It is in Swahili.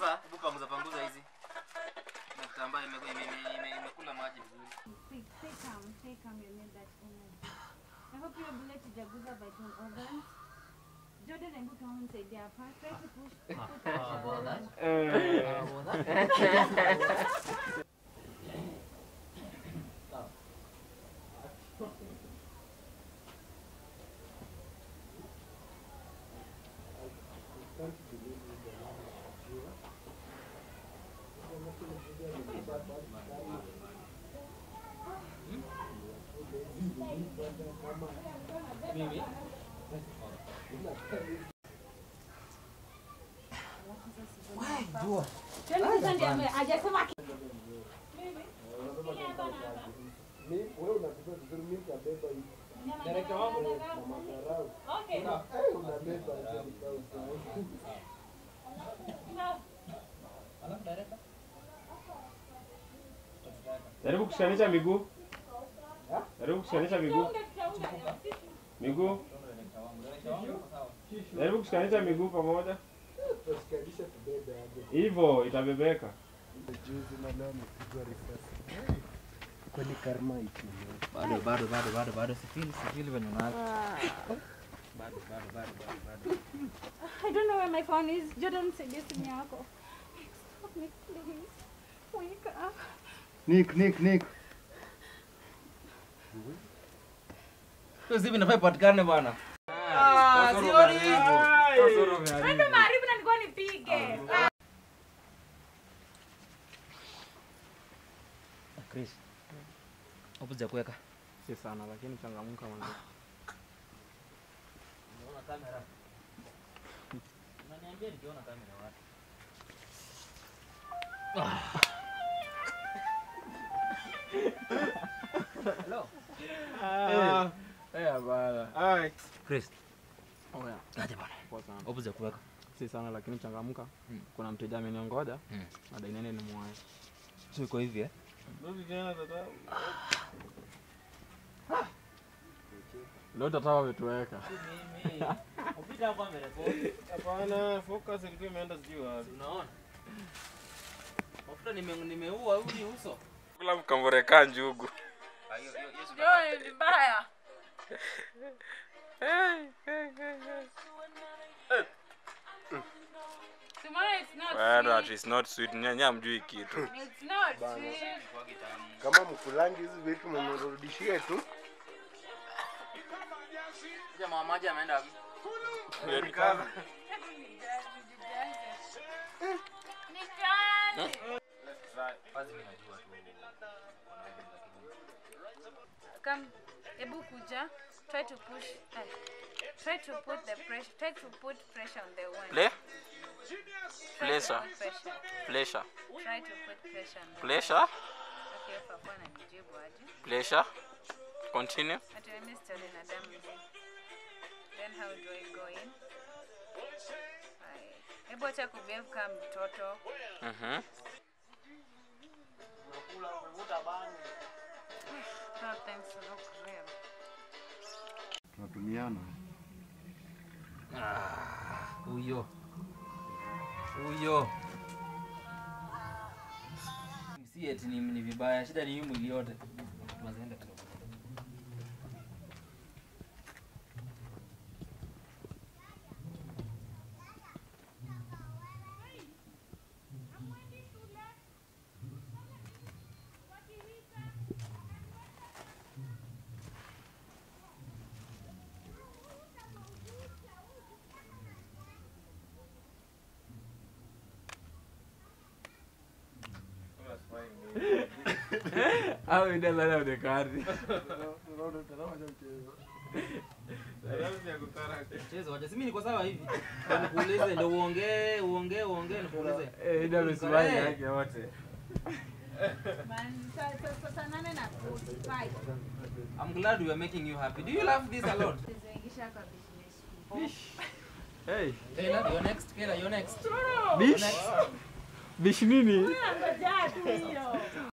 Beba, hebu panguza panguza hizi. Na kitambaa imekula ime, ime, ime, imekula maji vizuri. Stay, stay calm, stay calm, you need that energy. I hope you're able to jaguza vital organs. Jordan and Buka won't say they are part. Try to push. put pressure on- Mimi? Jordan sasa ndiye ame- hajasema ki- Director wangu Okay. Alafu director? Jaribu kushikanisha miguu. Jaribu kushikanisha miguu. Miguu. Director wangu. Director wangu uko sawa. Jaribu kushikanisha miguu pamoja. Hivyo itabebeka. Kwani karma ipo. Bado bado bado bado bado sifili sifili venye unaanza. Bado bado bado bado bado. I don't know where my phone is. Jordan said this to me yako. Stop me, please. Wake up. Nick, Nick, Nick. Hiyo zipi nafai patikane bwana. Ah, sioni. Ndio maarifu na nilikuwa nipige. Chris. Hapo za kuweka. Si sana lakini changamka mwanzo. Unaona kamera? Unaniambia nikiona kamera wapi? Hello. Eh, bana. Ai. Chris, Oya, aje bwana. poa sana. Hapo za kuweka. Si sana lakini changamka. Mm. Kuna mteja ameniongoja. Mm. Madai nene ni mwae. Sio iko hivi eh? Leo tata wametuweka. Mimi. Upita hapa amerekodi. Hapana, focus ilikuwa imeenda sijui wapi. Unaona? Mafuta nime nimeua huyu ni uso. Kula mkamboreka njugu. Ah, hiyo hiyo hiyo Ndio ni mbaya. Tomorrow it's not Bado sweet. it's not sweet. Nyanya mjui kitu. It's not sweet. Kama mkulangi hizi vitu mnirudishie tu. Jamaa maji ameenda wapi? Basi mimi najua tu. Come, hebu kuja. Try to push. eh, Try to put the pressure. Try to put pressure on the wound. Play? Try to pressure. put pressure. Pleasure. Try to put pressure on the Pleasure. Okay, papa anakujibu aje. Pleasure. Continue. Ati mimi story na damu hii. Then how do I go in? Hai. Hebu acha kubehave kama mtoto. Mhm. No, thanks, look real. Tunatumiana. Huyo. Huyo. Si eti ni, ni vibaya, shida ni hii mwili yote. Tunaenda kidogo. Au ida lala udekari. Chezo, wacha si mimi niko sawa hivi. Ndio Nikuulize ndio uongee, uongee, uongee nikuulize. Eh, ida amesimama yake wote. Man, sa- sa- sa- saa nane na 45. I'm glad we are making you happy. Do you love this a lot? Tuziingisha kwa business. Hey, Kayla, you're next. Kayla, you're next. bish. Bish nini? Ngoja tu hiyo.